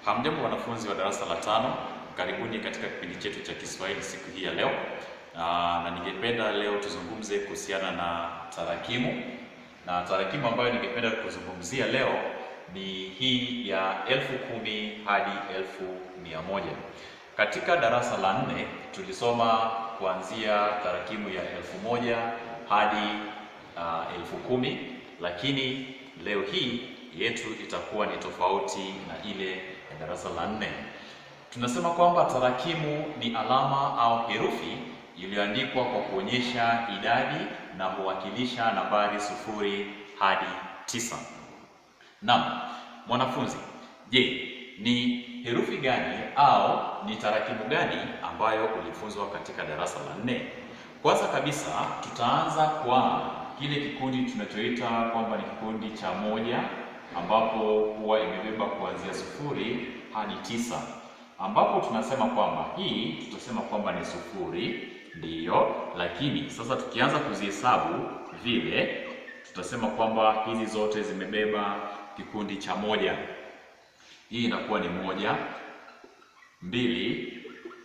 Hamjambo wanafunzi wa darasa la tano, karibuni katika kipindi chetu cha Kiswahili siku hii ya leo. Aa, na ningependa leo tuzungumze kuhusiana na tarakimu, na tarakimu ambayo ningependa kuzungumzia leo ni hii ya elfu kumi hadi elfu mia moja. Katika darasa la nne tulisoma kuanzia tarakimu ya elfu moja hadi uh, elfu kumi, lakini leo hii yetu itakuwa ni tofauti na ile ya darasa la nne. Tunasema kwamba tarakimu ni alama au herufi iliyoandikwa kwa kuonyesha idadi na huwakilisha nambari sufuri hadi tisa. Naam, mwanafunzi, je, ni herufi gani au ni tarakimu gani ambayo ulifunzwa katika darasa la nne? Kwanza kabisa tutaanza kwa kile kikundi tunachoita kwamba ni kikundi cha moja ambapo huwa imebeba kuanzia sufuri hadi tisa, ambapo tunasema kwamba hii tutasema kwamba ni sufuri, ndiyo. Lakini sasa tukianza kuzihesabu vile, tutasema kwamba hizi zote zimebeba kikundi cha moja. Hii inakuwa ni moja, mbili,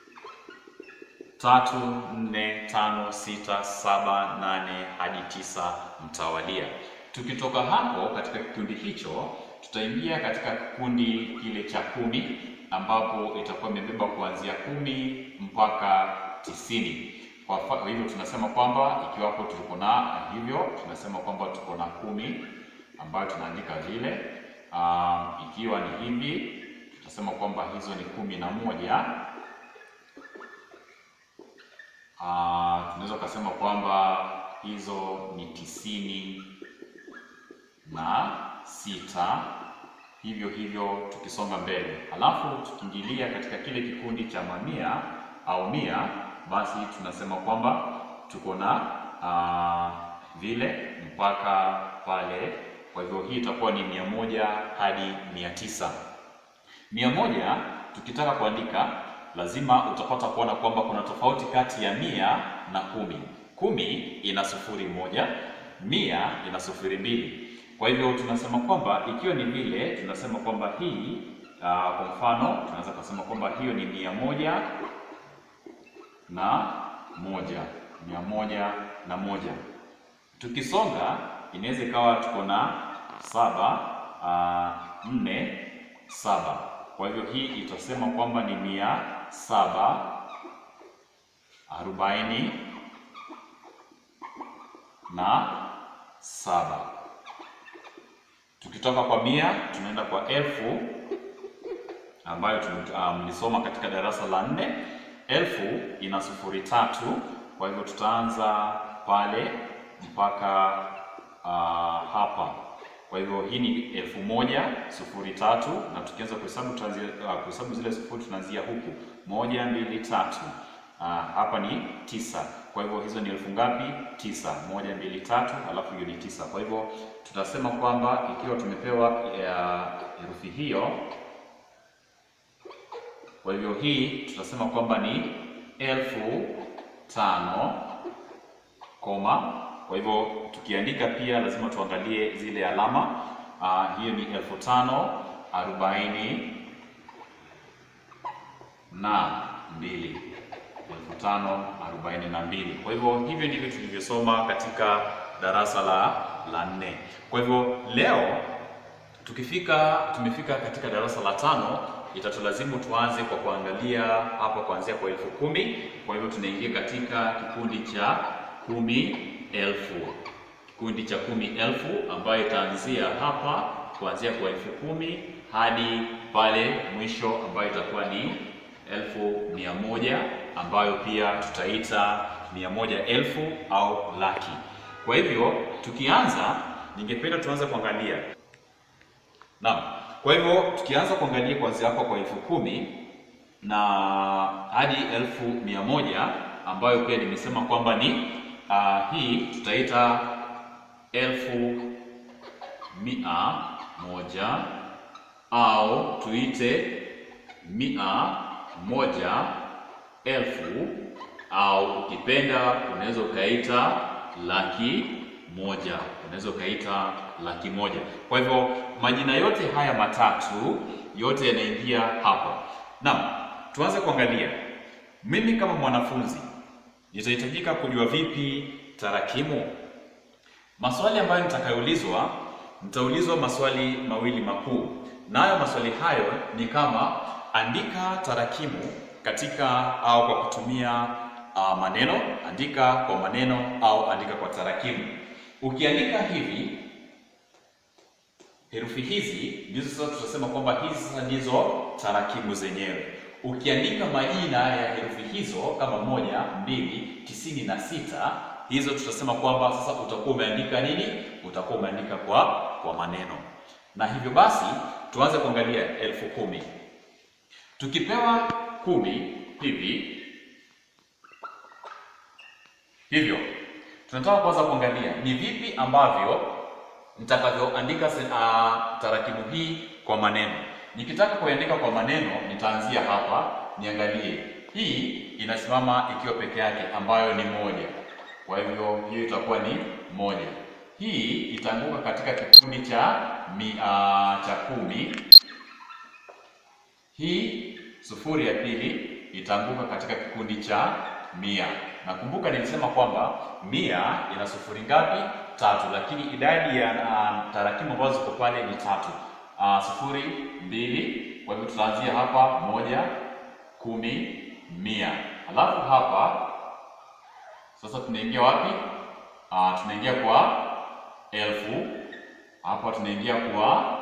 tatu, nne, tano, sita, saba, nane hadi tisa mtawalia. Tukitoka hapo katika kikundi hicho tutaingia katika kikundi kile cha kumi ambapo itakuwa imebeba kuanzia kumi mpaka tisini. Kwa hivyo tunasema kwamba ikiwapo tuko na hivyo, tunasema kwamba tuko na kumi ambayo tunaandika vile. Um, ikiwa ni hivi tutasema kwamba hizo ni kumi na moja. Uh, tunaweza kusema kwamba hizo ni tisini na sita, hivyo hivyo tukisonga mbele. Halafu tukiingilia katika kile kikundi cha mamia au mia, basi tunasema kwamba tuko na uh, vile mpaka pale. Kwa hivyo hii itakuwa ni mia moja hadi mia tisa. Mia moja tukitaka kuandika lazima utapata kuona kwamba kuna tofauti kati ya mia na kumi. Kumi ina sufuri moja, mia ina sufuri mbili. Kwa hivyo tunasema kwamba ikiwa ni vile, tunasema kwamba hii uh, kwa mfano tunaweza kusema kwamba hiyo ni mia moja na moja, mia moja na moja. Tukisonga inaweza ikawa tuko na saba uh, nne saba. Kwa hivyo hii itasema kwamba ni mia saba arobaini na saba. Tukitoka kwa mia tunaenda kwa elfu ambayo mlisoma um, katika darasa la nne. Elfu ina sufuri tatu, kwa hivyo tutaanza pale mpaka uh, hapa. Kwa hivyo hii ni elfu moja sufuri tatu, na tukianza kuhesabu tuanzia uh, kuhesabu zile sufuri tunaanzia huku moja, mbili, tatu. Uh, hapa ni tisa. Kwa hivyo hizo ni elfu ngapi? Tisa. Moja, mbili, tatu, alafu hiyo ni tisa. Kwa hivyo tutasema kwamba ikiwa tumepewa herufi uh, hiyo, kwa hivyo hii tutasema kwamba ni elfu tano koma. Kwa hivyo tukiandika pia lazima tuangalie zile alama uh, hiyo ni elfu tano arobaini na mbili elfu tano arobaini na mbili. Kwa hivyo hivyo ndivyo tulivyosoma katika darasa la la nne. Kwa hivyo leo tukifika tumefika katika darasa la tano, itatulazimu tuanze kwa kuangalia hapa kuanzia kwa elfu kumi. Kwa hivyo tunaingia katika kikundi cha kumi elfu, kikundi cha kumi elfu ambayo itaanzia hapa kuanzia kwa elfu kumi hadi pale mwisho ambayo itakuwa ni elfu mia moja ambayo pia tutaita mia moja elfu au laki. Kwa hivyo tukianza, ningependa tuanze kuangalia naam. Kwa hivyo tukianza kuangalia kuanzia hapa kwa elfu kumi na hadi elfu mia moja ambayo pia nimesema kwamba ni uh, hii tutaita elfu mia moja au tuite mia moja elfu au ukipenda unaweza ukaita laki moja, unaweza ukaita laki moja. Kwa hivyo majina yote haya matatu yote yanaingia hapa. Naam, tuanze kuangalia. Mimi kama mwanafunzi nitahitajika kujua vipi tarakimu? Maswali ambayo nitakayoulizwa, nitaulizwa maswali mawili makuu, nayo maswali hayo ni kama andika tarakimu katika au kwa kutumia uh, maneno, andika kwa maneno au andika kwa tarakimu. Ukiandika hivi herufi hizi ndizo sasa tutasema kwamba hizi sasa ndizo tarakimu zenyewe. Ukiandika majina ya herufi hizo kama moja, mbili, tisini na sita, hizo tutasema kwamba sasa utakuwa umeandika nini? Utakuwa umeandika kwa kwa maneno. Na hivyo basi tuanze kuangalia elfu kumi. Tukipewa kumi hivi hivyo, tunataka kwanza kuangalia ni vipi ambavyo nitakavyoandika uh, tarakimu hii kwa maneno. Nikitaka kuandika kwa maneno, nitaanzia hapa, niangalie hii inasimama ikiwa peke yake, ambayo ni moja. Kwa hivyo hiyo itakuwa ni moja. Hii itaanguka katika kikundi cha mi, uh, cha kumi. Hii sufuri ya pili itaanguka katika kikundi cha mia. Nakumbuka nilisema kwamba mia ina sufuri ngapi? Tatu, lakini idadi ya uh, tarakimu ambazo ziko pale ni tatu. Uh, sufuri, mbili. Kwa hivyo tutaanzia hapa moja, kumi, mia. Alafu hapa sasa tunaingia wapi? Uh, tunaingia kwa elfu. Hapa tunaingia kwa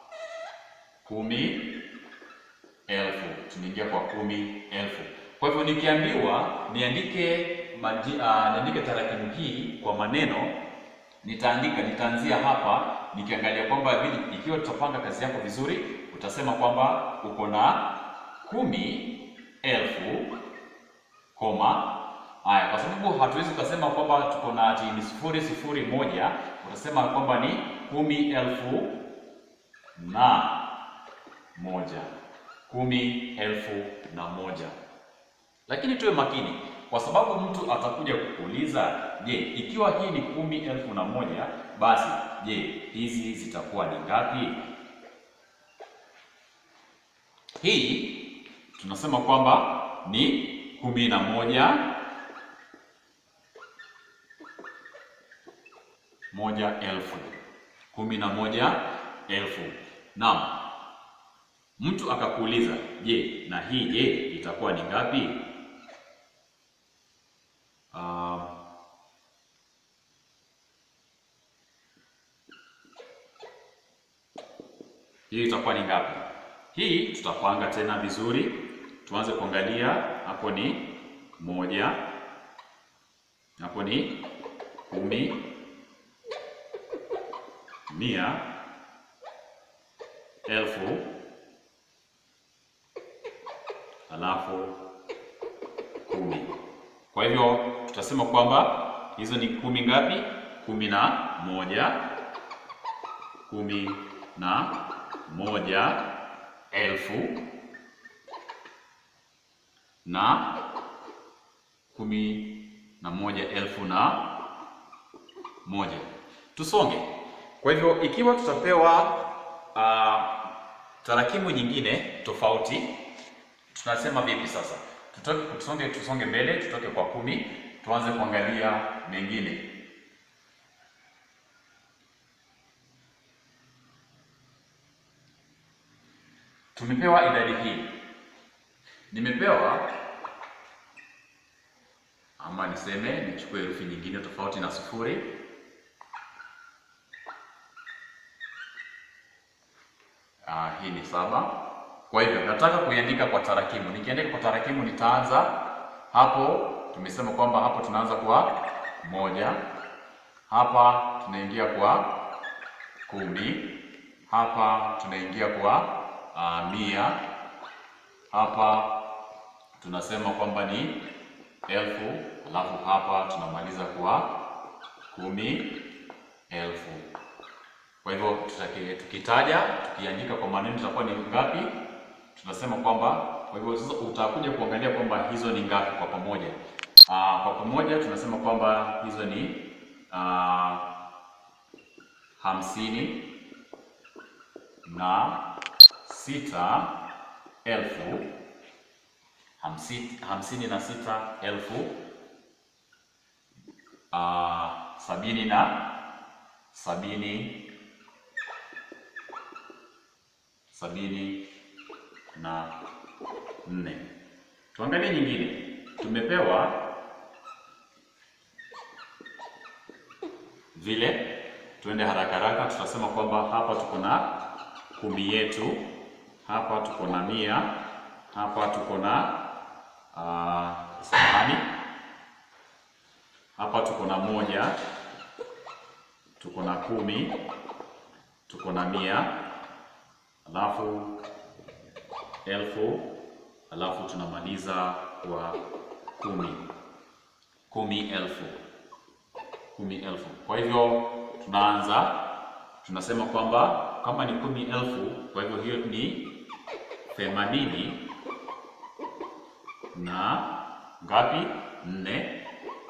kumi elfu, tunaingia kwa kumi elfu. Kwa hivyo nikiambiwa niandike maji, uh, niandike tarakimu hii kwa maneno nitaandika nitaanzia hapa nikiangalia kwamba vile, ikiwa tutapanga kazi yako vizuri, utasema kwamba uko na kumi elfu koma haya, kwa sababu hatuwezi kusema kwamba tuko na ati ni sufuri sufuri moja. Utasema kwamba ni kumi elfu na moja, kumi elfu na moja. Lakini tuwe makini kwa sababu mtu atakuja kukuuliza, je, ikiwa hii ni kumi elfu na moja basi je, hizi zitakuwa ni ngapi? Hii tunasema kwamba ni kumi na moja moja elfu, kumi na moja elfu. Naam, mtu akakuuliza, je, na hii je itakuwa ni ngapi? Uh, hii itakuwa ni ngapi? Hii tutapanga tena vizuri, tuanze kuangalia. Hapo ni moja, hapo ni kumi, mia, elfu, alafu kumi. Kwa hivyo tutasema kwamba hizo ni kumi ngapi? Kumi na moja, kumi na moja elfu na kumi na moja elfu na moja. Tusonge. Kwa hivyo ikiwa tutapewa uh, tarakimu nyingine tofauti, tunasema vipi sasa? Tutoke, tusonge, tusonge mbele, tutoke kwa kumi, tuanze kuangalia mengine. Tumepewa idadi hii, nimepewa ama niseme nichukue herufi nyingine tofauti na sufuri. Ah, hii ni saba. Kwa hivyo nataka kuiandika kwa tarakimu. Nikiandika kwa tarakimu nitaanza hapo. Tumesema kwamba hapo tunaanza kwa moja, hapa tunaingia kwa kumi, hapa tunaingia kwa uh, mia, hapa tunasema kwamba ni elfu, alafu hapa tunamaliza kwa kumi elfu. Kwa hivyo tukitaja tukiandika kwa maneno tutakuwa ni ngapi? Tunasema kwamba kwa hivyo sasa utakuja kuangalia kwamba hizo ni ngapi kwa pamoja. Aa, kwa pamoja tunasema kwamba hizo ni uh, hamsini na sita elfu hamsini, hamsini na sita elfu uh, sabini na sabini sabini na nne. Tuangalie nyingine, tumepewa vile, tuende haraka haraka. Tutasema kwamba hapa tuko na kumi yetu, hapa tuko na mia, hapa tuko na uh, samahani, hapa tuko na moja, tuko na kumi, tuko na mia, alafu elfu, alafu tunamaliza kwa kumi, kumi elfu, kumi elfu. Kwa hivyo tunaanza tunasema kwamba kama ni kumi elfu, kwa hivyo hiyo ni themanini na ngapi? Nne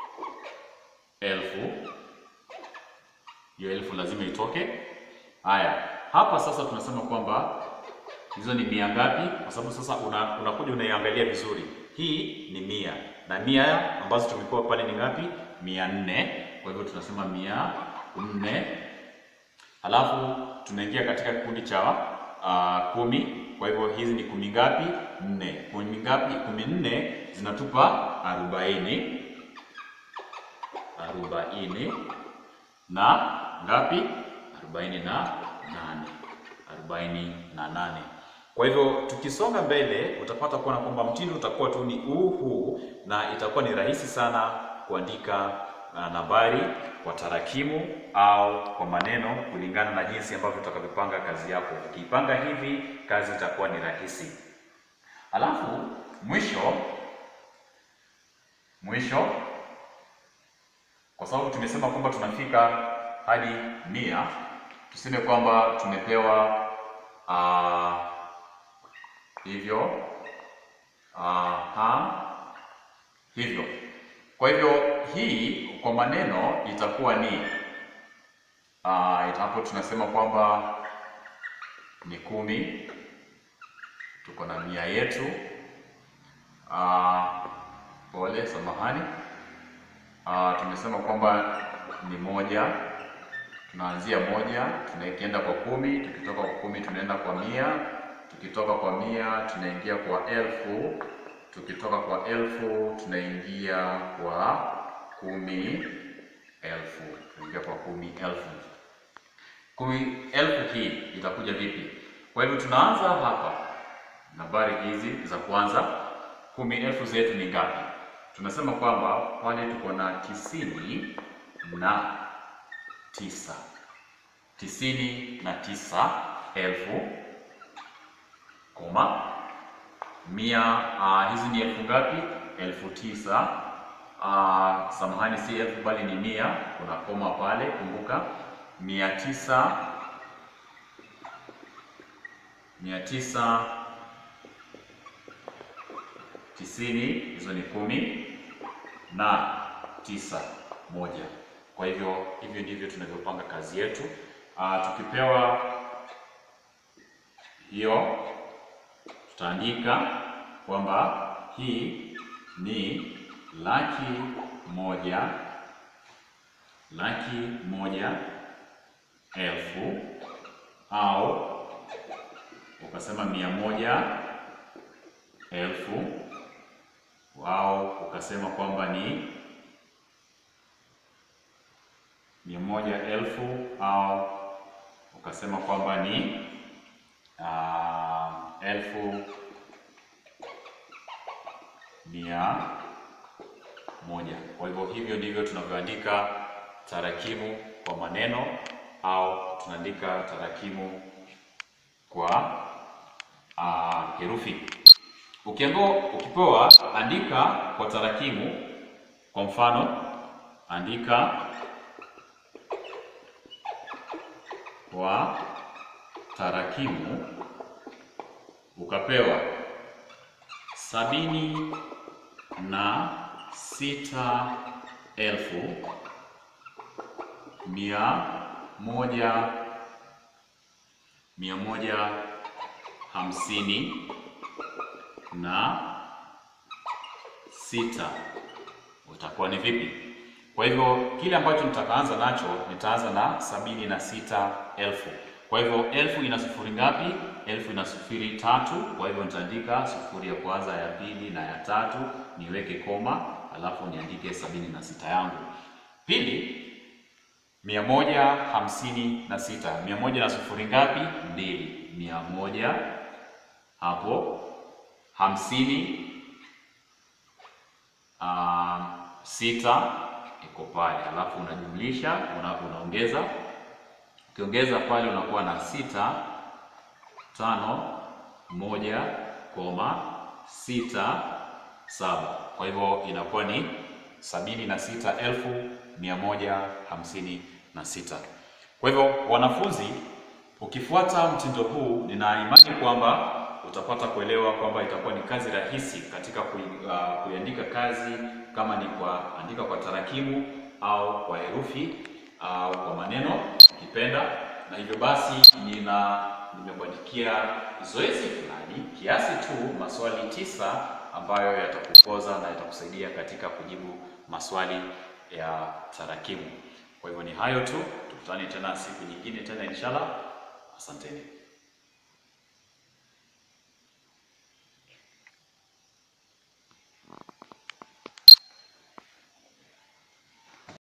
elfu. Hiyo elfu lazima itoke. Haya, hapa sasa tunasema kwamba hizo ni mia ngapi? Kwa sababu sasa una, unakuja unaiangalia vizuri. Hii ni mia na mia ambazo tumepewa pale ni ngapi? Mia nne. Kwa hivyo tunasema mia nne Halafu tunaingia katika kikundi cha uh, kumi. Kwa hivyo hizi ni kumi ngapi? Nne. Kumi ngapi? Kumi nne zinatupa arobaini, arobaini na ngapi? Arobaini na nane, arobaini na nane. Kwa hivyo tukisonga mbele utapata kuona kwamba mtindo utakuwa tu ni huu huu, na itakuwa ni rahisi sana kuandika nambari kwa tarakimu au kwa maneno kulingana na jinsi ambavyo utakavyopanga kazi yako. Ukiipanga hivi, kazi itakuwa ni rahisi. Alafu mwisho mwisho, kwa sababu tumesema kwamba tunafika hadi mia, tuseme kwamba tumepewa uh, hivyo uh, hivyo kwa hivyo hii kwa maneno itakuwa ni uh, hapo tunasema kwamba ni kumi, tuko na mia yetu. Uh, pole, samahani. Uh, tumesema kwamba ni moja, tunaanzia moja, tunakienda kwa kumi, tukitoka kwa kumi tunaenda kwa mia, tukitoka kwa mia tunaingia kwa elfu tukitoka kwa elfu tunaingia kwa kumi elfu, tunaingia kwa kumi elfu. Kumi elfu hii itakuja vipi? Kwa hivyo tunaanza hapa, nambari hizi za kwanza. Kumi elfu zetu ni ngapi? Tunasema kwamba pale tuko na tisini na tisa, tisini na tisa elfu koma mia uh, hizi ni elfu ngapi? Elfu tisa. Uh, samahani, si elfu bali ni mia. Kuna koma pale, kumbuka. mia tisa, mia tisa tisini, hizo ni kumi na tisa moja. Kwa hivyo hivyo ndivyo tunavyopanga kazi yetu. Uh, tukipewa hiyo tutaandika kwamba hii ni laki moja, laki moja elfu au ukasema mia moja elfu au ukasema kwamba ni mia moja elfu au ukasema kwamba ni uh, elfu mia moja. Kwa hivyo hivyo ndivyo tunavyoandika tarakimu kwa maneno au tunaandika tarakimu kwa uh, herufi. Ukiambiwa, ukipewa andika kwa tarakimu, kwa mfano andika kwa tarakimu ukapewa sabini na sita elfu mia moja mia moja hamsini na sita utakuwa ni vipi? Kwa hivyo kile ambacho nitakaanza nacho nitaanza na sabini na sita elfu. Kwa hivyo elfu ina sufuri ngapi? Elfu ina sufuri tatu. Kwa hivyo nitaandika sufuri ya kwanza, ya pili na ya tatu, niweke koma, alafu niandike sabini na sita yangu. Pili, mia moja hamsini na sita. Mia moja na sufuri ngapi? Mbili. Mia moja hapo hamsini uh, sita iko pale, alafu unajumlisha una, unaongeza ukiongeza pale unakuwa na sita tano moja koma sita saba. Kwa hivyo inakuwa ni sabini na sita elfu mia moja hamsini na sita. Kwa hivyo wanafunzi, ukifuata mtindo huu, nina imani kwamba utapata kuelewa kwamba itakuwa ni kazi rahisi katika kui, uh, kuiandika kazi kama ni kwa andika kwa tarakimu au kwa herufi au kwa maneno ukipenda. Na hivyo basi nina nimekuandikia zoezi fulani kiasi tu maswali tisa ambayo yatakukoza na yatakusaidia katika kujibu maswali ya tarakimu. Kwa hivyo ni hayo tu, tukutane tena siku nyingine tena inshallah. Asanteni.